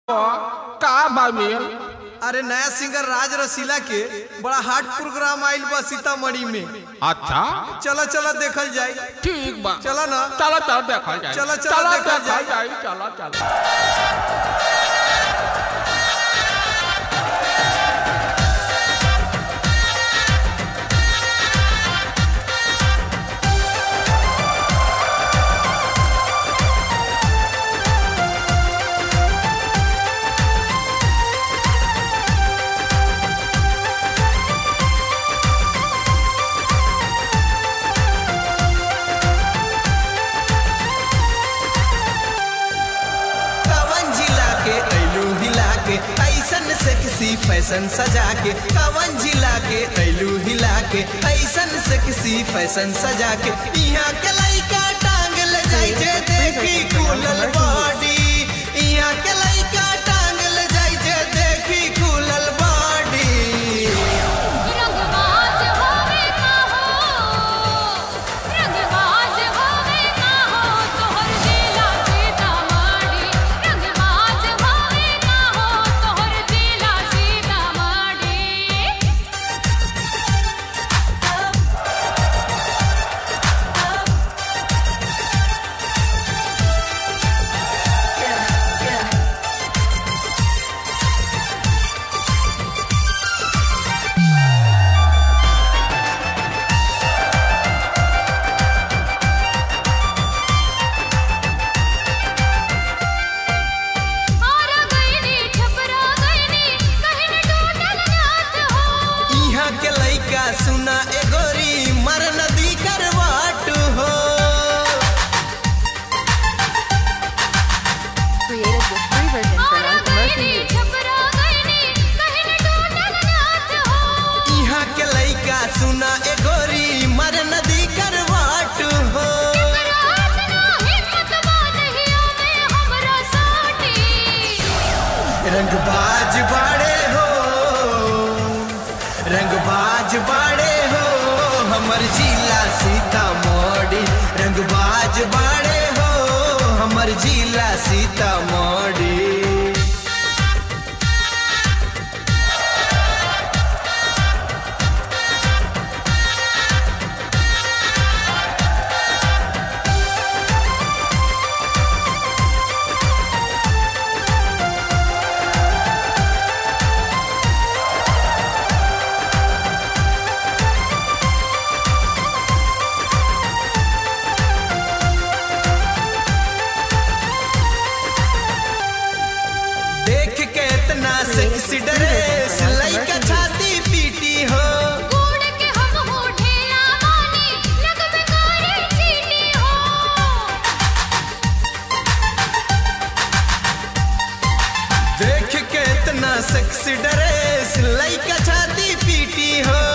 का बामिल अरे नया सिंगर राज रसीला के बड़ा हार्ड प्रोग्राम आइल बा सीतामढ़ी में अच्छा चला चला देखल जाए ठीक बा चला ना चलो चलो देखल जाए चलो, चलो, देखल देखल जाए। जाए चलो चलो कवन जिला के ऐलू हिला के ऐसन सेक्सी फैशन सजा के कवन जिला के ऐलू हिला के ऐसन सेक्सी फैशन सजा के यहाँ के लइका टांग ले जाई जे देखी खुलल बॉडी यहाँ के लइका टांग ले जाई जे देखी खुलल बॉडी रंगबाज होवे का हो रंगबाज होवे का हो तोहर जिला सीतामढ़ी रंगबाज होवे का हो तोहर जिला सीतामढ़ी आरा गईनी छपरा गईनी कहीं न टूटल नाथ हो यहाँ के लइका सुना एगोरी मर नदी करवाट हो created with free version for Ara non-commercial गईनी use. छपरा गईनी कहीं न टूटल नाथ हो यहाँ के लइका सुना एगोरी मर नदी करवाट हो रात ना हिम्मत बांधियो में हमरा साटी रंगबाज बाड़े हो रंगबाज बाड़े हो हमर जिला सीतामढ़ी रंगबाज बाड़े हो हमर जिला सीतामढ़ी देख के इतना सेक्सी ड्रेस लइका छाती पीटी हो कूड़ के हम हो ढेला मानी लग में गाड़ी चीनी हो देख के इतना सेक्सी ड्रेस लइका छाती पीटी हो